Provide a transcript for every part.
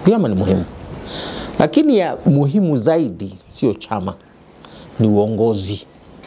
Vyama ni muhimu, lakini ya muhimu zaidi sio chama, ni uongozi.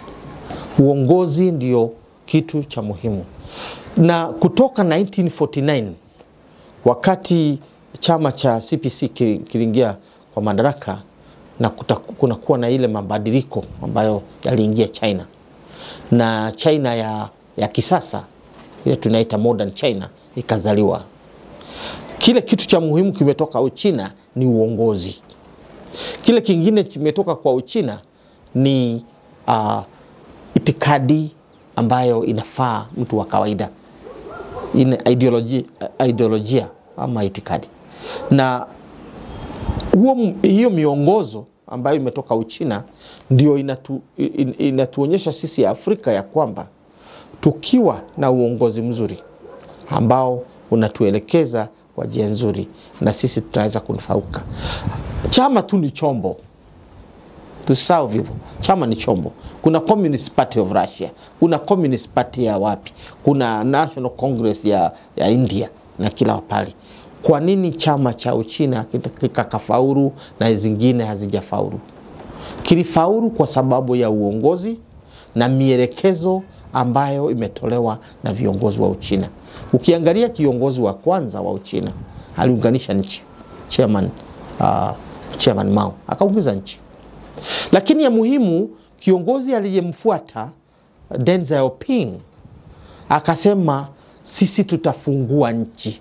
Uongozi ndio kitu cha muhimu, na kutoka 1949 wakati chama cha CPC kiliingia kwa madaraka na kunakuwa na ile mabadiliko ambayo yaliingia China na China ya, ya kisasa ile tunaita modern China ikazaliwa. Kile kitu cha muhimu kimetoka Uchina ni uongozi. Kile kingine kimetoka kwa Uchina ni uh, itikadi ambayo inafaa mtu wa kawaida, ina ideolojia, ideolojia ama itikadi na huo, hiyo miongozo ambayo imetoka Uchina ndio inatu, in, inatuonyesha sisi Afrika ya kwamba tukiwa na uongozi mzuri ambao unatuelekeza kwa njia nzuri, na sisi tunaweza kunufaika. Chama tu ni chombo, tusahau hivyo. Chama ni chombo. Kuna Communist Party of Russia, kuna Communist Party ya wapi, kuna National Congress ya, ya India na kila pale. Kwa nini chama cha Uchina kikakafaulu na zingine hazijafaulu? Kilifaulu kwa sababu ya uongozi na mielekezo ambayo imetolewa na viongozi wa Uchina. Ukiangalia kiongozi wa kwanza wa Uchina aliunganisha nchi, chairman, uh, chairman Mao akaungiza nchi, lakini ya muhimu kiongozi aliyemfuata Deng Xiaoping akasema sisi tutafungua nchi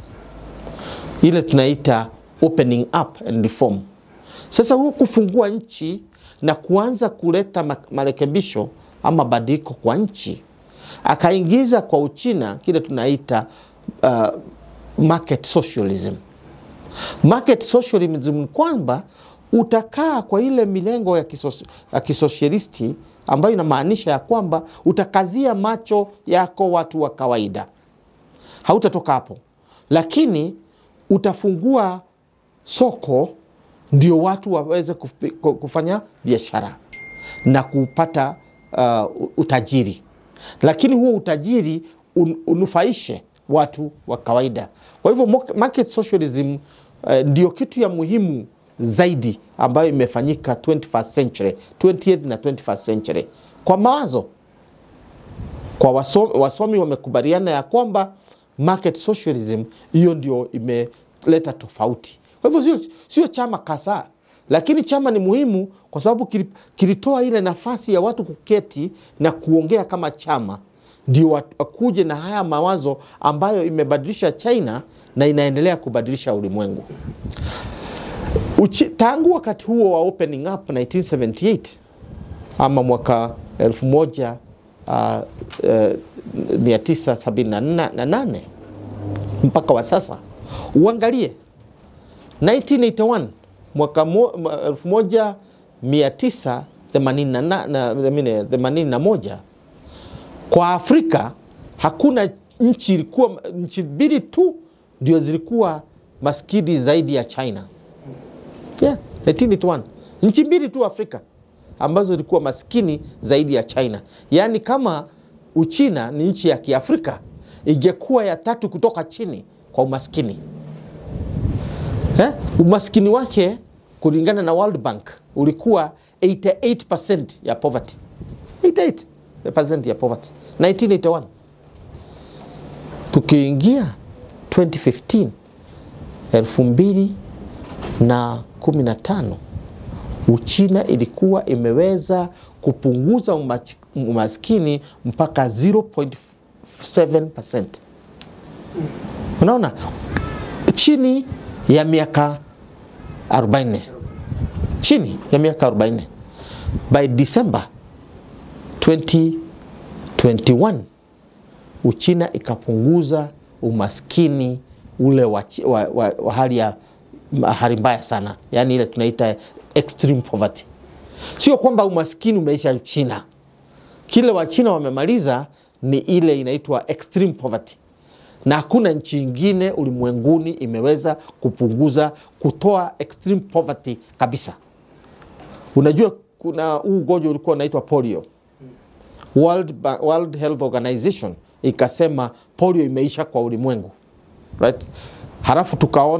ile tunaita opening up and reform. Sasa huo kufungua nchi na kuanza kuleta marekebisho ama badiliko kwa nchi, akaingiza kwa Uchina kile tunaita uh, market socialism. Market socialism ni kwamba utakaa kwa ile milengo ya, kisos, ya kisosialisti ambayo inamaanisha ya kwamba utakazia macho yako watu wa kawaida, hautatoka hapo, lakini utafungua soko ndio watu waweze kufanya biashara na kupata uh, utajiri, lakini huo utajiri un, unufaishe watu wa kawaida. Kwa hivyo market socialism uh, ndio kitu ya muhimu zaidi ambayo imefanyika 21st century, 20th na 21st century. Kwa mawazo kwa wasomi, wasomi wamekubaliana ya kwamba market socialism hiyo ndio imeleta tofauti. Kwa hivyo sio, sio chama kasa, lakini chama ni muhimu kwa sababu kilitoa ile nafasi ya watu kuketi na kuongea kama chama, ndio wakuje na haya mawazo ambayo imebadilisha China na inaendelea kubadilisha ulimwengu. Uchi, tangu wakati huo wa opening up 1978 ama mwaka elfu moja uh, uh, 978 mpaka wa sasa, uangalie 1981 mwaka 1981 kwa Afrika hakuna nchi ilikuwa, nchi mbili tu ndio zilikuwa maskini zaidi ya China. Yeah, 1981 nchi mbili tu Afrika ambazo zilikuwa maskini zaidi ya China. Yaani kama Uchina ni nchi ya Kiafrika ingekuwa ya tatu kutoka chini kwa umaskini eh? Umaskini wake kulingana na World Bank ulikuwa 88% ya poverty. 88% ya poverty 1981. Tukiingia 2015 elfu mbili na 15 Uchina ilikuwa imeweza kupunguza umaskini mpaka 0.7%. Unaona, chini ya miaka 40, chini ya miaka 40. By December 2021 Uchina ikapunguza umaskini ule wa, wa, wa, wa hali ya hali mbaya sana, yaani ile tunaita extreme poverty. Sio kwamba umaskini umeisha Uchina, kile Wachina wamemaliza ni ile inaitwa extreme poverty, na hakuna nchi ingine ulimwenguni imeweza kupunguza kutoa extreme poverty kabisa. Unajua kuna huu ugonjwa ulikuwa unaitwa polio. World, World Health Organization ikasema polio imeisha kwa ulimwengu right? Halafu tukaona